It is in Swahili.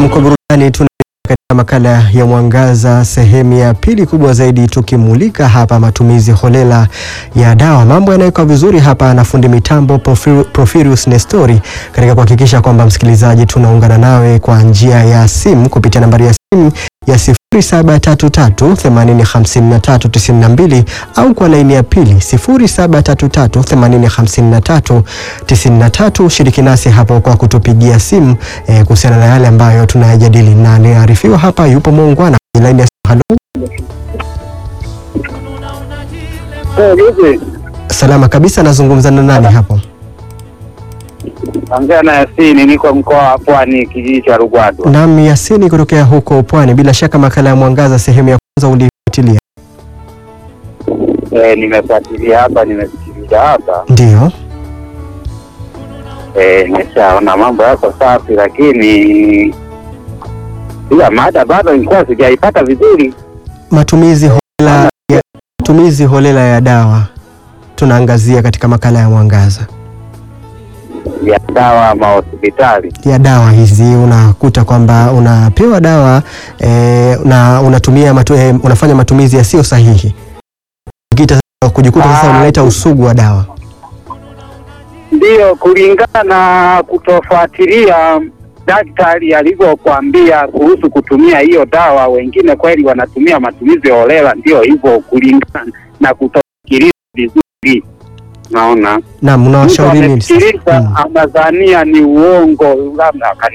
Naam, kwa burudani tuna katika makala ya Mwangaza sehemu ya pili kubwa zaidi, tukimulika hapa matumizi holela ya dawa. Mambo yanawekwa vizuri hapa na fundi mitambo Porphyr- Porphyrius Nestori katika kuhakikisha kwamba msikilizaji, tunaungana nawe kwa njia ya simu kupitia nambari ya simu ya 0733805392 au kwa laini ya pili 0733805393. Shiriki nasi hapo kwa kutupigia simu eh, kuhusiana na yale ambayo tunayajadili, na anayearifiwa hapa yupo muungwana kwenye laini ya simu. Halo, Vipi? salama kabisa, nazungumza na nani hapo? Ongea na Yasini, niko mkoa wa Pwani, kijiji cha Rugwado. Naam, Yasini kutokea huko Pwani. Bila shaka makala ya Mwangaza sehemu ya kwanza ulifuatilia, Eh, nimefuatilia hapa, nimesikiliza hapa, ndio? eh, nimeshaona mambo yako safi, lakini ila mada bado nilikuwa sijaipata vizuri. Matumizi holela ya, matumizi holela ya dawa tunaangazia katika makala ya Mwangaza ya dawa ama hospitali. ya dawa hizi. Unakuta kwamba unapewa dawa eh, na unatumia matu, eh, unafanya matumizi yasiyo sahihi, Ukita- kujikuta sasa Ah, unaleta usugu wa dawa. Ndiyo, kulingana na kutofuatilia daktari alivyokuambia kuhusu kutumia hiyo dawa. Wengine kweli wanatumia matumizi holela, ndio hivyo, kulingana na kutofikiria vizuri. Naona Naam, mtu unawashauri nini sasa? amesikiliza Mm. anadhania ni uongo, labda